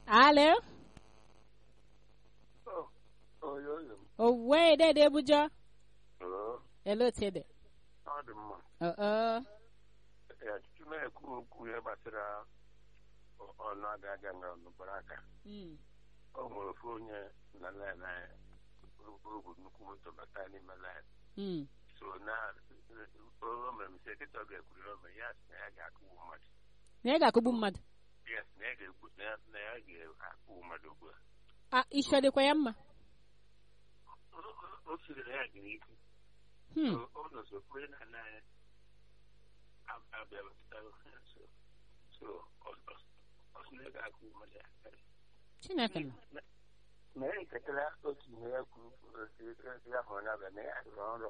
alo oyo oyo m owe dede bujọ oo ele otu ede ọ dị mma oo ya tutu na-ekwu okwu ihe gbasara ọ- ọnụ aga aga na ọnụbara aka Mm. o nwere ofu onye na len anyị bụ nnukwu moto bata n'ime len Mm. so na o mere m sị kịta ọ ga-ekwuriri ome ya sị na ya ga-akụgbu mmadụ na ị ga-akụgbu mmadụ ya sị na ya ga-ekwu na ya na ya ga-akụgbu mmadụ ugbu a a isi ọ dịkwa ya mma O- o- o siri na ya gara ikwu Hmm. So, ọ nọ so kwere na na ya ab- abịa wepụtara so so ọ- ọ- ọ sị na ya ga-akụgbu mmadụ ya chineke nọ na ya eketara otu ihe ya kwuru kwuru ya hụrụ n'abịa na ya rụrụ ọrụ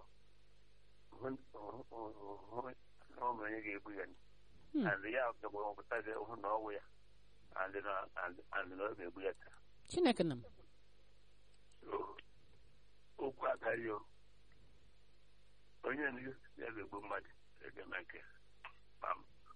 hụ na ọ mere onye ga-egbu ya Hmm. and ya gagbapụta gị hụ na ọwụ ya and na and and na ọ ga-egbu ya taa chineke nọ So, okwu agaghị o onye na ya ga-egbu mmadụ ga-eme nke ma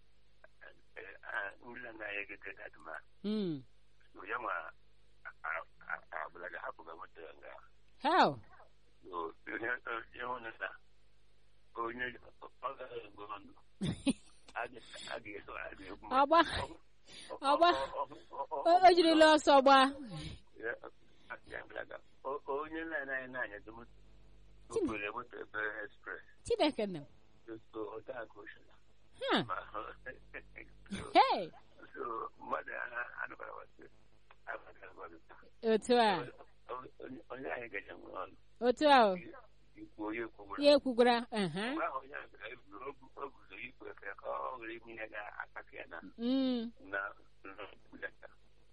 nri anaghị egete dadịma Mm. so ya nwa abụla ga-ahapụ ga nweta ya nga how So, ihe ịhụ na na onye ọ gaghị egbu ọnụ a ga- a ga-eso a ga-egbu mmadụ. ọgba ọgba o o jirila ọsọ gbaa O- onye na-anaghị na-anya dị moto okpere moto ebe express chineke nọ so otu a ka o sila ha ma hey so mmadụ anụbara wasị abaga agwaghị otu a onye anyị gaja nwere ọnụ otu a o ikwu onye kwugburu ya ekwugwara aha mgbe ahụ onye ahụ gara eburu o guzo ikwu efe ka ọ ghara ime ihe ga-akpata ya na Mm. na nleta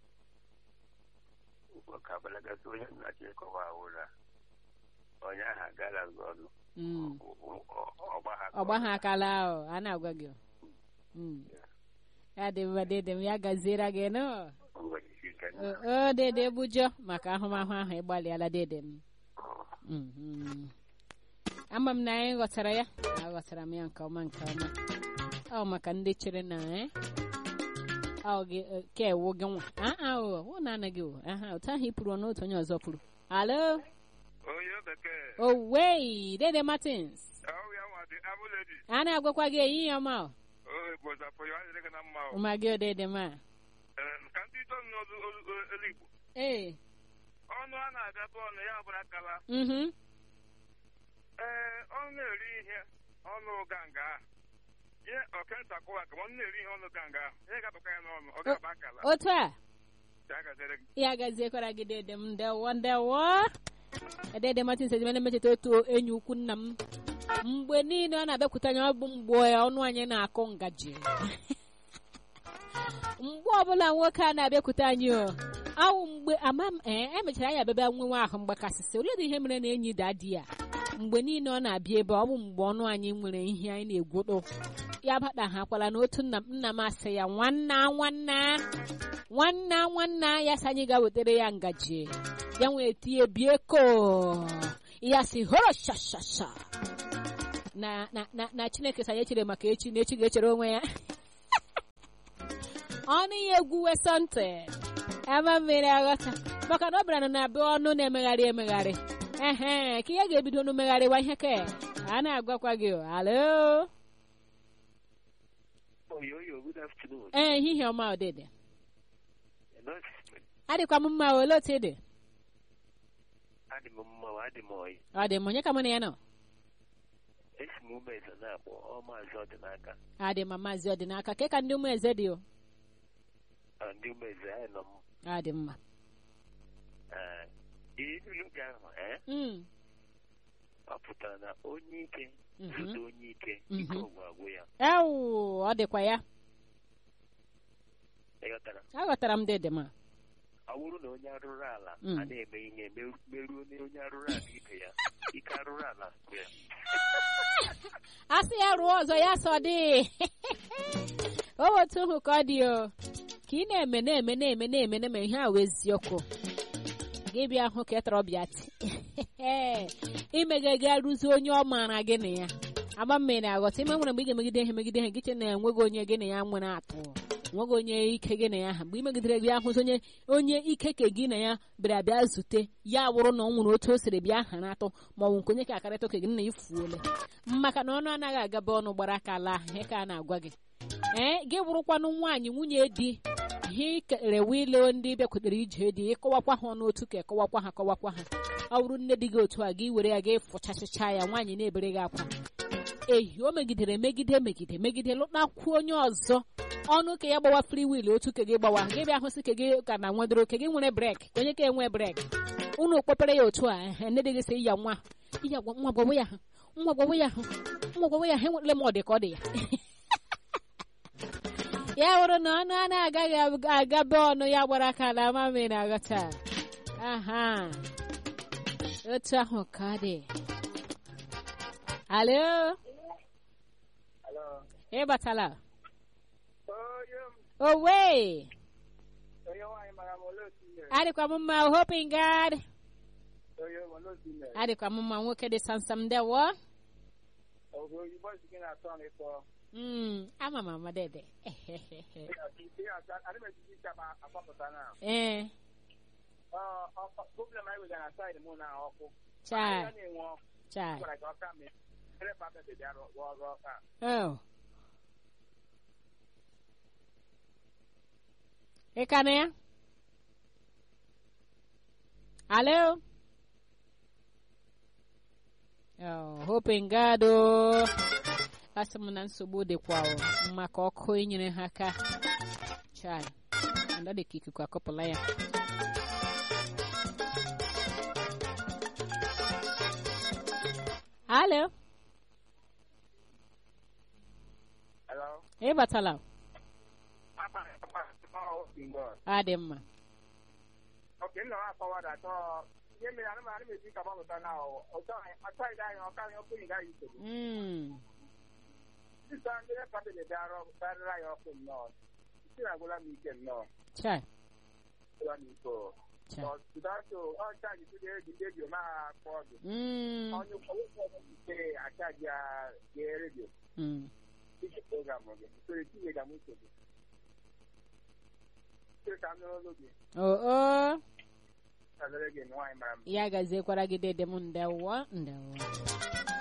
ka abalagasị onye nnachi ịkọwa ụra onye ahụ agara gị ọnụ Mm. ọgba ha ọgba ha akala ahụ a na-agwa gị o. Mm. ya dị mma dede m ya gaziere gị nọ o o, dede bujọ maka ahụmahụ ahụ ịgbalịala dede m Mhm. ama m na anyị ghọtara ya aghọtara m ya nke ọma nke ọma ọ maka ndị chere na eh, ọ gị eh, ka ewu gị nwa aa o ọ na-anaghị o aha otu ahụ ị pụrụ n'otu onye ọzọ pụrụ alo onye bekee owei dede martins ahụ ya nwa dị abụledi a na-agwakwa gị ehihie ọma o ohe bụzapụ ya adịrị gị na mma o ụma gị odede ma Ee, ka ndị ito n'olu eluigbo ee ọnụ a na-abịa bụ ọnụ ya bụrụ akala mhm ee ọnụ na-eri ihe ọnụ ganga ahụ ihe ọkenta kụwa ka ọnụ na-eri ihe ọnụ ganga ahụ ihe ga-abụkwa ya n'ọnụ ọ ga-aba akala otu a ya gazere gị ya gaziekwara gị dede m ndewo ndewo dede martins ezimene mecheta otu enyi ukwu nna m mgbe niile ọ na-abịakwute anya ọ bụ mgbe ọnụ anyị na-akụ ngaji mgbe ọbụla nwoke a na-abịakwute anyị o awụ mgbe ama m ee emechara ya abịabịa nwewe ahụ mgbakasịsị oledị ihe mere na enyi dadi ya mgbe niile ọ na-abịa ebe ọ bụ mgbe ọnụ anyị nwere ihe anyị na-egwodo ya bata ha kwala na otu nna m nna m asị ya nwanna nwanna nwanna nwanna ya sị anyị ga-wetara ya ngaji ya nwee tie bie ko ya si horo shashasha na na na na chineke sị anyị echere maka echi na echi ga-echere onwe ya ọnụ ya egwuwe sọntị ebe mmiri aghọta maka na ọ bịara na be ọnụ na-emegharị emegharị ehe ka ihe ga-ebido ọnụ megharịwa ihe ka a na-agwakwa gị o. alo oyoyo good afternoon ee ehihie ọma odede Hello? adịkwa m mma ole otu ị dị adị m mma ma adị m oyi ọ dị m onye ka mụ na ya nọ esi m ume eze na-akpọ ọ maazị ọdịnaka adị ma maazị ọdịnaka ke ka ndị ụmụ eze dị o Ọ, ndị ume eze anyị nọ m adị mma Ee, ihe ilu gị ahụ ee Mm, ọ pụtara na onye ike Mhm. zute onye ike Mhm. ike ọgwụ agwụ ya ewu ọ dịkwa ya ịghọtara aghọtara m dede ma ọ bụrụ na onye arụrụ ala Mm. a na-eme ihe meru- meruo na onye arụrụ ala ibe ya ike arụrụ ala gwụ ya a sị ya rụọ ọzọ ya sọ dị o otu hụ ka ọ dị o ka ị na-eme na-eme na-eme na-eme na-eme ihe a wee eziokwu gị bịa hụ ka ị tọrọ bịa ti imega gị arụzi onye ọ maara gị na ya agba mmiri aghọta ime nwere mgbe ị ga-emegide ihe megide ihe gị che na enweghị onye gị na ya nwere atụ nweghị onye ike gị na ya ha mgbe imegidere gị ahụ onye onye ike ke gị na ya bịara bịa zute ya wụrụ na ọ nwere otu o siri bịa hara atọ ma ọ bụ nke onye ka akarịta oke gị na ifuole maka na ọnụ anaghị agaba ọnụ gbara aka laa ihe ka a na-agwa gị ee gị bụrụkwanụ nwaanyị nwunye di ihe kerewe ile ndị bịakwutere ije dị ịkọwakwa ha ọnụ otu ka ekọwakwa ha kọwakwa ha ọ bụrụ nne dị gị otu a gị were ya gị fụchachịcha ya nwaanyị na-ebere gị akwa ehi o megidere megide megide megide lụtakwuo onye ọzọ ọnụ ka ya gbawa free will otu ke gị gbawa gị bịa hụsị ke gị ka na nwedoro ke gị nwere brek ka onye ka enwe brek unu kpọpere ya otu a ehe, nne dị gị sị iya nwa iya gwa- nwa gwawe ya ahụ nwa gwawe ya ahụ nwa gwawe ya ahụ enwetele m ọ dị ka ọ dị ya ya bụrụ na ọnụ a na-agaghị ab- agabe ọnụ ya gbara aka na amami na-aghọta aha otu ahụ ka ọ dị alo Hello. ị batala Onye m owe onye nwaanyị mara m ole otu mere. adịkwa m mma hoping god Onye m ole otu mere. adịkwa m mma nwoke dị sansam ndewo Oge oyibo si gị na-atọ m ịkpọ. Mm, ama m ama dede Adị m ejiji ike akpa akpapụta na. ee Problem anyị wegara na saịdị mụ na ọkụ. chai Ahịhịa na-enwe ọkụ. chai Gwara ka ọ ka mee. Ele papa bịa rụọ ọrụ ọka. oh ị ka na ya alo oh hoping god o asị m na nsogbu dịkwa o maka ọkụ inyere ha aka chai ọ dị ka ikuku akọpụla ya alo Hello. ị batala Papa, papa, ọ bingo. adị mma Oke, nna m akọwada atọ. Ihe mere anụ m anụ m eji ka gbapụta na ọtọ ọtọ anyị ọka anyị ọkụ ịga yi nsogbu. Mm, Sista ndị nepa bịa bịa rụọ karịrị anyị ọkụ nnọọ. Isi na-agwụla m ike nnọọ. chai Ụwa m iko. chai Ọtụtụ ọcha ji tụrụ eji redio ma akpọ ọdụ. Mm, Onye ụfọdụ ite achaji ya gee redio. mm. Iji program gị. Usoro etinye ga m nsogbu. Sị ka m nụrụ olu gị. oh oh Kalere gị nwaanyị mara m. ya gaziekwara gị dede m ndewo ndewo